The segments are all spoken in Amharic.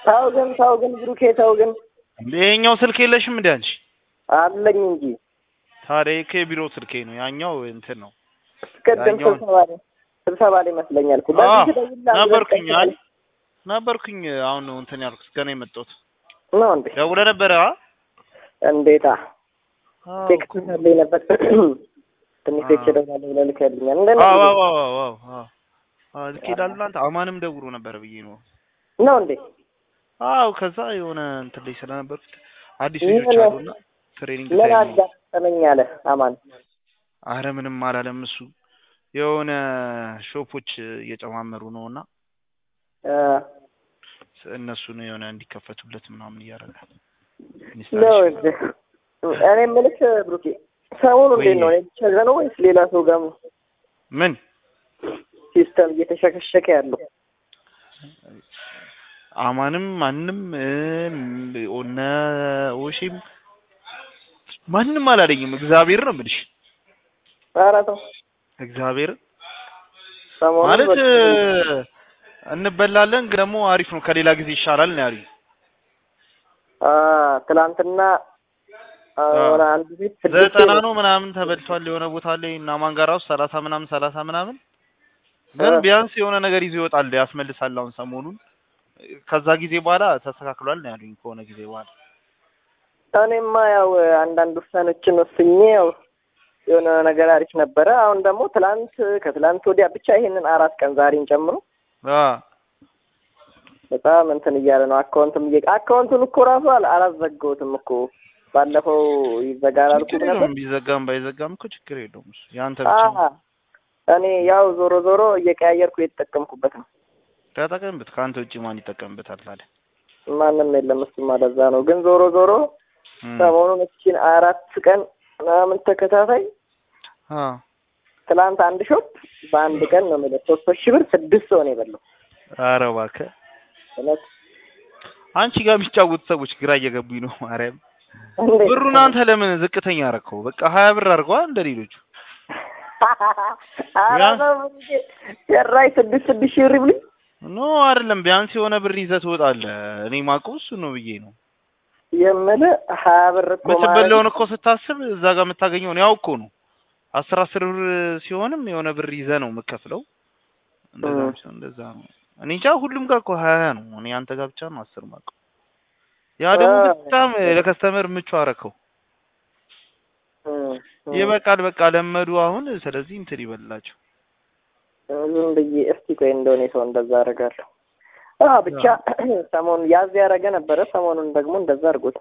ተው ግን ተው ግን ብሩኬ ተው ግን ይሄኛው ስልክ የለሽም እንዴ አንቺ? አለኝ እንጂ ታዲያ ይሄ የቢሮ ስልኬ ነው። ያኛው እንትን ነው። ቅድም ያኛውን- ስብሰባ ላይ ስብሰባ ላይ ይመስለኛል እኮ አዎ፣ በዚህ ደውላ ነበርኩኝ። አይ ነበርኩኝ። አሁን ነው እንትን ያልኩት ገና የመጣሁት። ነው እንዴ ደውለህ ነበረ? አ? እንዴታ አዎ ቴክስት እኮ። ላይ ነበር ትንሽ አዎ። ቴክስት ደውላለሁ ብለህ ልከህልኛል እንደ አዎ አዎ አዎ አዎ አዎ አዎ ልክ ሄዳሉ። አንተ አማንም ደውሎ ነበር ብዬ ነው። ነው እንዴ አዎ ከዛ የሆነ እንትን ላይ ስለነበርኩት አዲስ ምን ልጆች ነው? አሉና ትሬኒንግ ምን ታይም ነው። አጋጠመኝ አለ አማን አረ ምንም አላለም እሱ የሆነ ሾፖች እየጨማመሩ ነው እና እ እነሱን የሆነ እንዲከፈቱለት ምናምን እያደረገ ነው ኢንስታሌሽን እንዴ እኔ የምልህ ብሩኬ ሰሞኑ ወይ- እንዴት ነው እኔ ብቻ ጋር ነው ወይስ ሌላ ሰው ጋር ነው ምን ሲስተም እየተሸከሸከ ያለው አማንም ማንም ኦነ ኦሺም ማንም አላለኝም። እግዚአብሔር ነው የምልሽ ኧረ ተው እግዚአብሔር ሰሞኑን ማለት በቃ- እንበላለን ግን ደግሞ አሪፍ ነው ከሌላ ጊዜ ይሻላል ነው ያሉኝ። አ ትላንትና አ አዎ። የሆነ አንድ ቤት ስድስት ዘጠና ነው ምናምን ተበልቷል የሆነ ቦታ ላይ እና ማን ጋር ራሱ ሰላሳ ምናምን ሰላሳ ምናምን ግን አ ቢያንስ የሆነ ነገር ይዞ ይወጣል ያስመልሳል። አሁን ሰሞኑን ከዛ ጊዜ በኋላ ተስተካክሏል ነው ያሉኝ ከሆነ ጊዜ በኋላ እኔማ ያው አንዳንድ ውሳኔዎችን ወስኜ ያው የሆነ ነገር አሪፍ ነበረ። አሁን ደግሞ ትላንት ከትላንት ወዲያ ብቻ ይሄንን አራት ቀን ዛሬን ጨምሮ አ በጣም እንትን እያለ ነው። አካውንትም እየ አካውንቱን እኮ ራሱ አላ- አላዘጋሁትም እኮ ባለፈው ይዘጋል አልኩት ችግር ነበር። የለውም ቢዘጋም ባይዘጋም እኮ ችግር የለውም እሱ ያንተ ብቻ ነው። አ እኔ ያው ዞሮ ዞሮ እየቀያየርኩ የተጠቀምኩበት ነው። ተጠቀምበት ከአንተ ውጭ ማን ይጠቀምበታል ታዲያ? ማንም የለም። እሱማ ለዛ ነው። ግን ዞሮ ዞሮ እም። ሰሞኑን እቺን አራት ቀን ምናምን ተከታታይ አ ትላንት አንድ ሾፕ በአንድ ቀን ነው የምልህ ሶስት ሺህ ብር ስድስት ሰው ነው የበላው። ኧረ እባክህ እውነት አንቺ ጋር የሚጫወቱ ሰዎች ግራ እየገቡኝ ነው። ማርያም እንዴት? ብሩን አንተ ለምን ዝቅተኛ አደረከው? በቃ ሀያ ብር አድርገዋ እንደ ሌሎቹ። ኧረ ቢያንስ- ተው እንጂ ጭራሽ ስድስት ስድስት ሺህ ብር ይብሉኝ። ኖ አይደለም፣ ቢያንስ የሆነ ብር ይዘህ ትወጣለህ። እኔ ማውቀው እሱ ነው ብዬ ነው። የምልህ ሀያ ብር እኮ ማለት የምትበላውን እኮ ስታስብ እዛ ጋር የምታገኘውን ያው እኮ ነው። አስር አስር ብር ሲሆንም የሆነ ብር ይዘህ ነው የምከፍለው። እንደዛ እም። ሲሆን እንደዛ ነው። እኔ እንጃ ሁሉም ጋር እኮ ሀያ ሀያ ነው። እኔ አንተ ጋር ብቻ ነው አስር ማውቀው። ያ ደግሞ አ- በጣም ለከስተመር ምቹ አረከው። እም፣ እም። ይበቃል፣ በቃ ለመዱ አሁን። ስለዚህ እንትን ይበላቸው። ዝም ብዬ እስቲ ቆይ እንደሆነ ሰው እንደዛ አደርጋለሁ። አ ብቻ ሰሞኑን ያዝ ያደረገ ነበረ። ሰሞኑን ደግሞ እንደዛ አድርጎት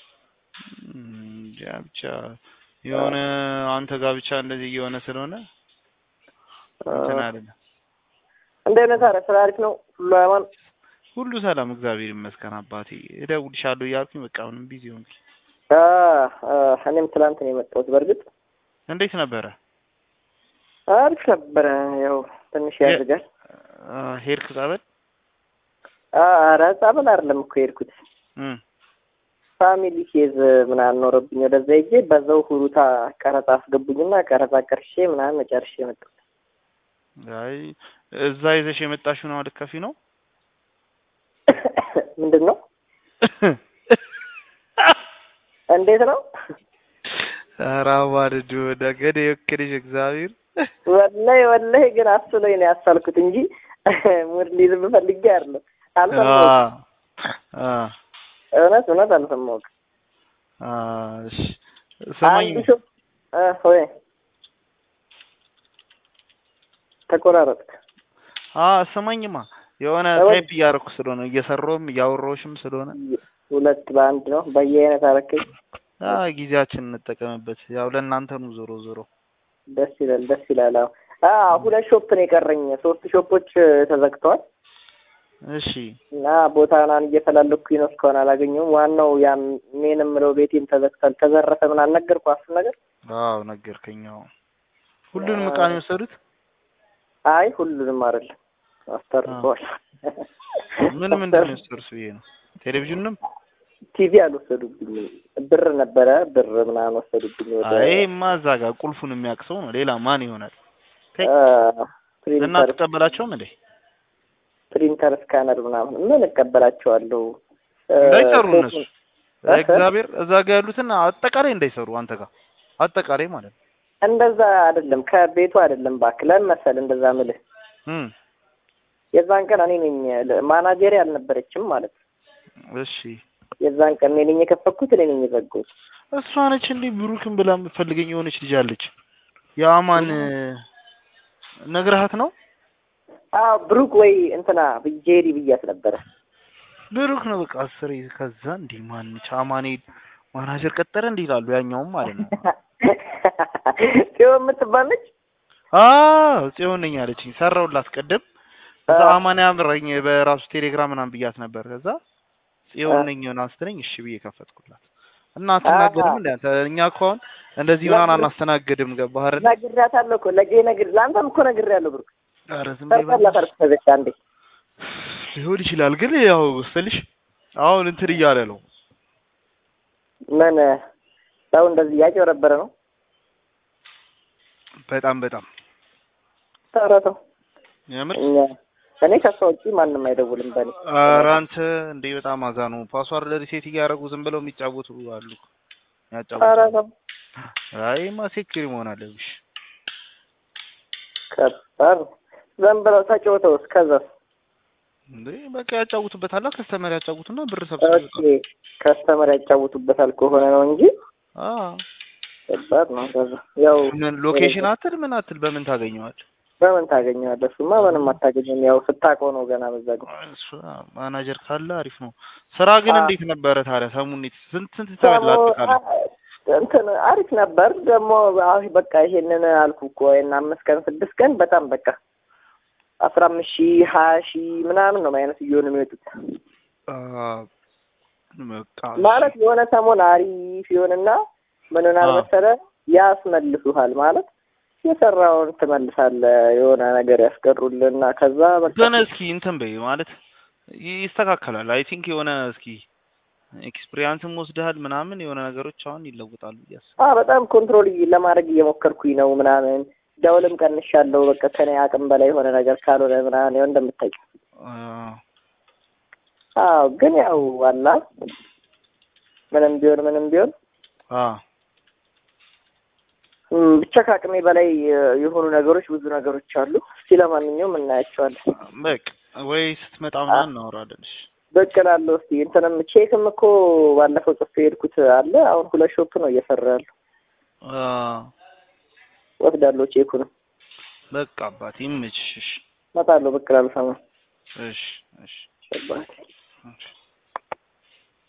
እንጃ ብቻ የሆነ አንተ ጋር ብቻ እንደዚህ እየሆነ ስለሆነ እንትን አይደለም። እንደ አይነት አረ ስራ አሪፍ ነው ሁሉ አማን ሁሉ ሰላም እግዚአብሔር ይመስገን አባቴ። እደውልሻለሁ እያልኩኝ በቃ ምንም ቢዚ ሆንኩ። አ አ እኔም ትላንት ነው የመጣሁት። በእርግጥ እንዴት ነበረ? አሪፍ ነበረ። ያው ትንሽ ያዝጋል። አ፣ ሄድክ ጸበል? አ ኧረ ጸበል አይደለም እኮ የሄድኩት እም ፋሚሊ ኬዝ ምናምን ኖረብኝ ወደዛ ሄጄ በዛው ሁሩታ ቀረጻ አስገቡኝና ቀረጻ ቀርሼ ምናምን ጨርሼ መጣሁ። አይ እዛ ይዘሽ የመጣሽው ነው ልከፊ ነው? ምንድን ነው እንዴት ነው? ኧረ አዋርድ ነገደ የወክልሽ እግዚአብሔር። ወላሂ ወላሂ ግን አስሎኝ ነው ያሳልኩት እንጂ ሙድ ሊይዝብ ፈልጌ አይደለም። አልሰማሁም። አ እውነት እውነት አልሰማሁም። አ እሺ ሰማኝ አንድ ሾፕ እ ሆይ ተቆራረጥክ። አ ሰማኝማ የሆነ ሰማኝ። ታይፕ እያደረኩ ስለሆነ እየሰራሁም እያወራሁሽም ስለሆነ ሁለት በአንድ ነው በየአይነት አረከኝ። አ ጊዜያችን እንጠቀምበት። ያው ለእናንተ ነው ዞሮ ዞሮ። ደስ ይላል ደስ ይላል። አዎ አ ሁለት ሾፕ ነው የቀረኝ። ሶስት ሾፖች እ፣ ተዘግተዋል እሺ እና ቦታ ምናምን እየፈላለኩኝ ነው እስካሁን አላገኘሁም። ዋናው ያን እኔን የምለው ቤቴም ተዘግቷል። ተዘረፈ ምን አልነገርኩህ እሱን ነገር? አዎ ነገርከኝ። አዎ ሁሉንም እቃ ነው የወሰዱት? አይ ሁሉንም አይደለም አስታርቀዋል። ምን ምንድን ነው የወሰዱት ብዬ ነው። ቴሌቪዥንም? ቲቪ አልወሰዱብኝም። ብር ነበረ ብር ምናምን ወሰዱብኝ። ወደ አይማ እዛ ጋር ቁልፉን የሚያውቅ ሰው ነው። ሌላ ማን ይሆናል? አ፣ እና ፕሪንተር ተቀበላቸውም እንዴ? ፕሪንተር ስካነር ምናምን ምን እቀበላቸዋለሁ እ፣ እንዳይሰሩ እነሱ ፎቶ- እ? እግዚአብሔር እዛ ጋር ያሉትን አጠቃላይ እንዳይሰሩ አንተ ጋር አጠቃላይ ማለት ነው። እንደዛ አይደለም ከቤቱ አይደለም እባክህ ለምን መሰለህ እንደዛ ምልህ እም የዛን ቀን እኔ ነኝ ለ- ማናጀሬ አልነበረችም ማለት ነው። እሺ የዛን ቀን እኔ ነኝ የከፈትኩት እኔ ነኝ የዘጋሁት እሷ ነች እንዴ ብሩክን ብላ የምትፈልገኝ የሆነች ልጅ አለች። የአማን ነግረሃት ነው? አዎ ብሩክ ወይ እንትና ጄሪ ብያት ነበረ ብሩክ ነው በቃ አስሬ ከዛ እንዴ ማንች አማኔ ማናጀር ቀጠረ እንዲህ ይላሉ ያኛውም ማለት ነው። ሲሆን የምትባል ነች አዎ ጽዮን ነኝ አለችኝ። ሰራውላት ቀደም እዛ አዎ። አማን ያምረኝ በራሱ ቴሌግራም ምናምን ብያት ነበር። ከዛ ጽዮን ነኝ ምናምን ስትለኝ እሺ ብዬ ከፈትኩላት እና አትናገድም እንዴ አንተ? እኛ እኮ አሁን እንደዚህ ምናምን አናስተናግድም። ገባህ አይደል? ነግሬያታለሁ እኮ ለጌ ነግር ለአንተም እኮ ነግሬያለሁ ብሩክ ኧረ ዝም በይ ፈርጠላ በእናትሽ። ፈርጥ ተዘጋ እንዴ ሊሆን ይችላል ግን ያው ስልሽ አሁን እንትን እያለ ነው ምን ሰው እንደዚህ እያጭበረበረ ነው በጣም በጣም ተረተው የምር እኛ እኔ ከሷ ውጪ ማንም አይደውልም በእኔ ኧረ አንተ እንዴ በጣም አዛ ነው። ፓስዋርድ ሪሴት እያደረጉ ዝም ብለው የሚጫወቱ አሉ። ያጫወቱ ተረተው አይማ ሴኪሪ መሆን አለብሽ። ከባድ ነው። ዝም ብለው ተጫውተው እስከዛስ እንዴ በቃ ያጫውቱበታል። ከስተመር ያጫውቱና ብር ሰብስበው ኦኬ ከስተመር ያጫውቱበታል ከሆነ ነው እንጂ አ ከባድ ነው። ከዛ ያው ምን ሎኬሽን አትል ምን አትል በምን ታገኘዋል? በምን ታገኘዋለህ? እሱማ ምንም አታገኘም። ያው ስታውቀው ነው ገና በዛ ግን እሱ ማናጀር ካለ አሪፍ ነው። ስራ ግን አ- እንዴት ነበረ ታዲያ? ሰሙን ስንት ስንት ተበላ አጠቃላይ? እንትን አሪፍ ነበር። ደግሞ አሁን በቃ ይሄንን አልኩ እኮ ይሄን አምስት ቀን ስድስት ቀን በጣም በቃ አስራ አምስት ሺህ ሀያ ሺህ ምናምን ነው አይነት እየሆኑ የሚወጡት አ በቃ ማለት የሆነ ሰሞን አሪፍ ይሆንና ምን ሆናል አ- መሰለህ ያስመልሱሃል ማለት የሰራውን ትመልሳለህ የሆነ ነገር ያስቀሩልና ከዛ በቃ ግን እስኪ እንትን በይ ማለት ይስተካከላል። አይ ቲንክ የሆነ እስኪ ኤክስፒሪያንስም ወስደሃል ምናምን የሆነ ነገሮች አሁን ይለውጣሉ ብዬ አስባለሁ። አ በጣም ኮንትሮል ለማድረግ እየሞከርኩኝ ነው ምናምን ደውልም ቀንሻለሁ። በቃ ከኔ አቅም በላይ የሆነ ነገር ካልሆነ ምናምን ያው እንደምታውቂው አ አዎ ግን ያው ዋላ ምንም ቢሆን ምንም ቢሆን አ እም፣ ብቻ ከአቅሜ በላይ እ፣ የሆኑ ነገሮች ብዙ ነገሮች አሉ። እስቲ ለማንኛውም እናያቸዋለን። በቃ ወይ ስትመጣ ምናምን እናወራለን። እሺ ብቅ እላለሁ። እስቲ እንትንም ቼክም እኮ ባለፈው ጽፌ የሄድኩት አለ። አሁን ሁለት ሾፕ ነው እየሰራ ያለው። አ ወስዳለሁ ቼኩንም በቃ አባት ይመችሽ። እመጣለሁ። ብቅ እላለሁ ሰሞኑን እሺ እሺ ሸባቴ